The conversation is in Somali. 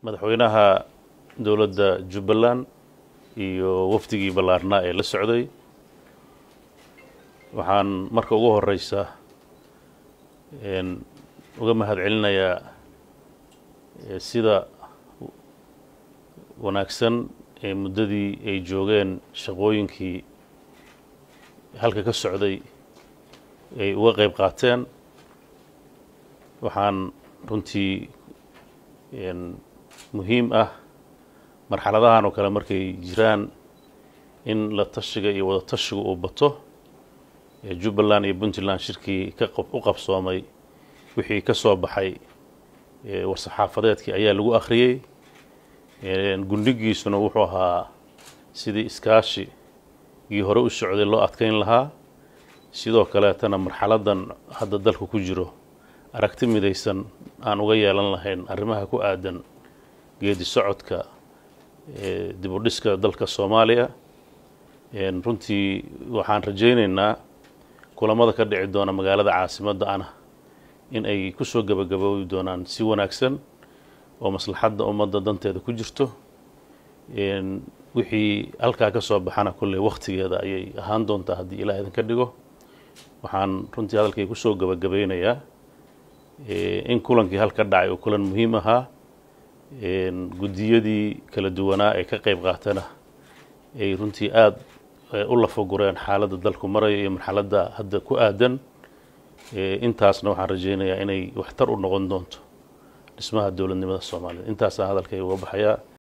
madaxweynaha dowladda jubbaland iyo wafdigii ballaarnaa ee la socday waxaan marka ugu horeysa uga mahad celinayaa sida wanaagsan ee muddadii ay joogeen shaqooyinkii halka ka socday ay uga qayb qaateen waxaan runtii muhiim ah marxaladahan oo kale markay jiraan in la tashiga iyo wada tashiga uu bato jubbaland iyo puntland shirkii ka u qabsoomay wixii ka soo baxay war-saxaafadeedkii ayaa lagu akhriyey gundhigiisuna wuxuu ahaa sidii iskaashigii hore u socday loo adkeyn lahaa sidoo kaleetana marxaladan hadda dalku ku jiro aragti midaysan aan uga yeelan lahayn arrimaha ku aadan geedi socodka dib u dhiska dalka soomaaliya runtii waxaan rajaynaynaa kulamada ka dhici doona magaalada caasimadda ana in ay ku soo gebagaboobi doonaan si wanaagsan oo maslaxadda ummadda danteeda ku jirto wixii halkaa ka soo baxana kolley wakhtigeeda ayay ahaan doontaa haddii ilaah idinka dhigo waxaan runtii hadalkay ku soo gebagabaynayaa in kulankii halka dhacay oo kulan muhiim ahaa guddiyadii kala duwanaa ee ka qayb qaatana ay runtii aada u lafagureen xaaladda dalku maraya iyo marxaladda hadda ku aadan intaasna waxaan rajaynayaa inay waxtar u noqon doonto dhismaha dowladnimada soomaaliyed intaasaan hadalkay uga baxayaa